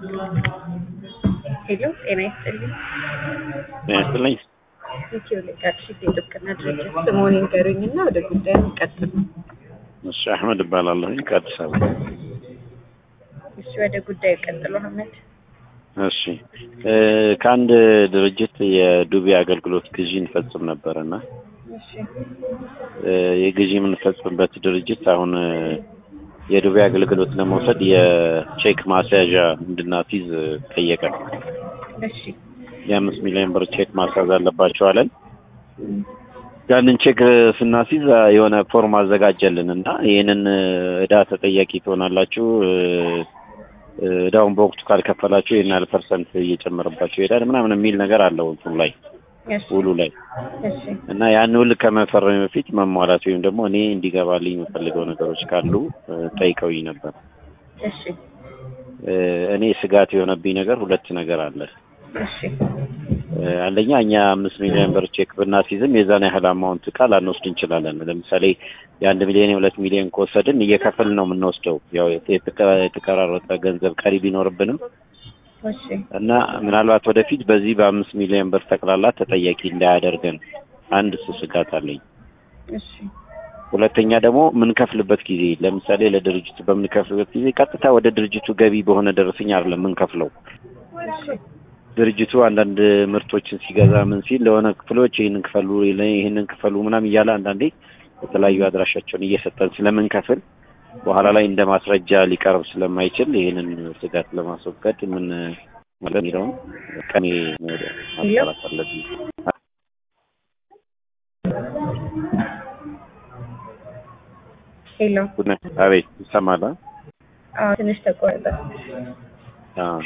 ሄሎ ጤና ይስጥልኝ። ጤና ይስጥልኝ። ኢትዮ ሊጋርሺፕ የጥብቅና ድርጅት ስምዎን ይንገሩኝና ወደ ጉዳዩ እንቀጥል። እሺ አህመድ እባላለሁኝ ከአዲስ አበባ። እሺ ወደ ጉዳዩ ቀጥሉ አህመድ። እሺ እ ከአንድ ድርጅት የዱቤ አገልግሎት ግዢ እንፈጽም ነበር እና እሺ እ የግዢ የምንፈጽምበት ድርጅት አሁን እ የዱቤ አገልግሎት ለመውሰድ የቼክ ማስያዣ እንድናስይዝ ጠየቀን። እሺ የአምስት ሚሊዮን ብር ቼክ ማስያዝ አለባቸው አለን። ያንን ቼክ ስናስይዝ የሆነ ፎርም አዘጋጀልን እና ይህንን እዳ ተጠያቂ ትሆናላችሁ እ እዳውን በወቅቱ ካልከፈላችሁ ይህን ያህል ፐርሰንት እየጨመረባቸው ይሄዳል ምናምን የሚል ነገር አለው እንትኑ ላይ እሺ ውሉ ላይ እሺ እና ያን ውል ከመፈረም በፊት መሟላት ወይም ደግሞ እኔ እንዲገባልኝ የምፈልገው ነገሮች ካሉ እ ጠይቀውኝ ነበር። እሺ እ እኔ ስጋት የሆነብኝ ነገር ሁለት ነገር አለ። እሺ እ አንደኛ እኛ አምስት ሚሊዮን ብር ቼክ ብናስይዝም የዛን ያህል አማውንት ዕቃ ላንወስድ እንችላለን። ለምሳሌ የአንድ ሚሊዮን የሁለት ሚሊዮን ከወሰድን እየከፈልን ነው የምንወስደው። ያው የተቀ- የተቀራረጠ ገንዘብ ቀሪ ቢኖርብንም እሺ እና ምናልባት ወደፊት በዚህ በአምስት ሚሊዮን ብር ጠቅላላ ተጠያቂ እንዳያደርገን አንድ እሱ ስጋት አለኝ። እሺ ሁለተኛ ደግሞ የምንከፍልበት ጊዜ ለምሳሌ ለድርጅቱ በምንከፍልበት ጊዜ ቀጥታ ወደ ድርጅቱ ገቢ በሆነ ደረሰኝ አይደለም የምንከፍለው። እሺ ድርጅቱ አንዳንድ ምርቶችን ሲገዛ ምን ሲል ለሆነ ክፍሎች ይህንን ክፈሉ ይህንን ክፈሉ ምናምን እያለ አንዳንዴ የተለያዩ አድራሻቸውን እየሰጠን ስለምንከፍል በኋላ ላይ እንደ ማስረጃ ሊቀርብ ስለማይችል ይህንን ስጋት ለማስወገድ ምን ማለት የሚለውን ቀኔ ማጣራት አለብኝ። ሄሎ ጉድ- አቤት ይሰማል? አዎ ትንሽ ተቆረጠ። አዎ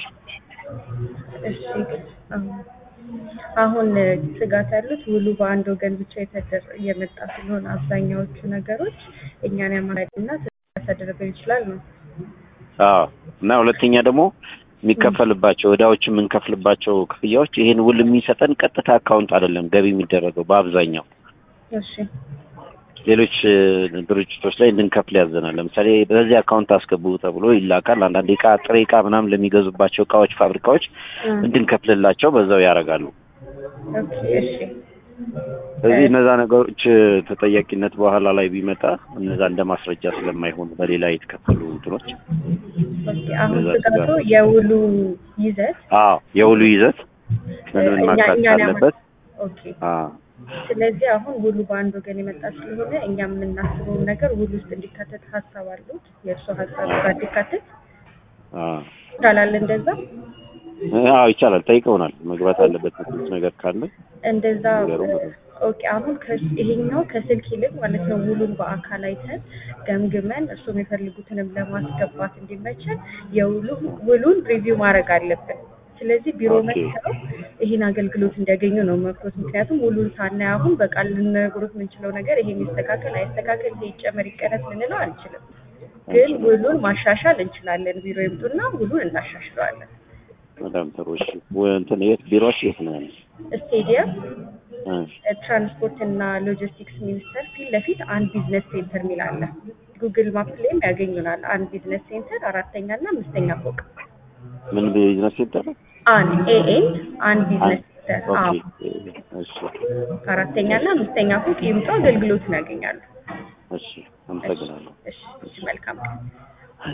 እሺ አሁን አሁን ስጋት ያሉት ውሉ በአንድ ወገን ብቻ የተደረ እየመጣ ስለሆነ አብዛኛዎቹ ነገሮች እኛን ያማራልና ያሳደረብን ይችላል ነው። አዎ እና ሁለተኛ ደግሞ የሚከፈልባቸው እዳዎች የምንከፍልባቸው ክፍያዎች ይህን ውል የሚሰጠን ቀጥታ አካውንት አይደለም ገቢ የሚደረገው በአብዛኛው እሺ ሌሎች እ, ድርጅቶች ላይ እንድንከፍል ያዘናል። ለምሳሌ በዚህ አካውንት አስገቡ ተብሎ ይላካል። አንዳንድ እቃ ጥሬ እቃ ምናምን ለሚገዙባቸው እቃዎች ፋብሪካዎች እ፣ እንድንከፍልላቸው በዛው ያደርጋሉ። ኦኬ እሺ ስለዚህ እነዛ ነገሮች እ, ተጠያቂነት በኋላ ላይ ቢመጣ እነዛ እንደ ማስረጃ ስለማይሆኑ በሌላ የተከፈሉ እንትኖች ኦኬ አሁን እዛ ስጋቱ ስጋት። የውሉ ይዘት አዎ የውሉ ይዘት ምን ምን እኛ- ማካተት እኛን ያማ- አለበት? ኦኬ አዎ ስለዚህ አሁን ውሉ በአንድ ወገን የመጣ ስለሆነ እኛ የምናስበውን ነገር ውሉ ውስጥ እንዲካተት ሀሳብ አሉት። የእርሱ ሀሳብ ጋር እንዲካተት አዎ ይቻላል። እንደዛ አዎ ይቻላል። ጠይቀውናል። መግባት አለበት የምትሉት ነገር ካለ እንደዛ ነገሩ ኦኬ። አሁን ከስ- ይሄኛው ከስልክ ይልቅ ማለት ነው ውሉን በአካል አይተን ገምግመን እርሱም የፈልጉትንም ለማስገባት እንዲመቸን የውሉ ውሉን ሪቪው ማድረግ አለብን። ስለዚህ ቢሮ ኦኬ። መጥተው ይህን አገልግሎት እንዲያገኙ ነው መክሮት። ምክንያቱም ውሉን ሳናይ አሁን በቃል ልንነግሮት የምንችለው ነገር ይሄን ይስተካከል አይስተካከል፣ ይሄ ይጨመር ይቀነስ ልንለው አንችልም። ግን ውሉን ማሻሻል እንችላለን። ቢሮ ይምጡና ውሉን እናሻሽለዋለን። በጣም ጥሩ። እሺ ወ- እንትን የት ቢሮዎች የት ነው ያለው? ስቴዲየም እ፣ ትራንስፖርት እና ሎጂስቲክስ ሚኒስቴር ፊት ለፊት አንድ ቢዝነስ ሴንተር የሚል አለ። ጉግል ማፕ ላይም ያገኙናል። አንድ ቢዝነስ ሴንተር አራተኛ እና አምስተኛ ፎቅ ምን ቢዝነስ ሴንተር ነው? አንድ ኤኤን አንድ ቢዝነስ ሴንተር ኦኬ አዎ፣ እሺ አራተኛ እና አምስተኛ ፎቅ ይምጡ፣ አገልግሎቱን ያገኛሉ። እሺ አመሰግናለሁ። እሺ፣ እሺ፣ መልካም ቀን።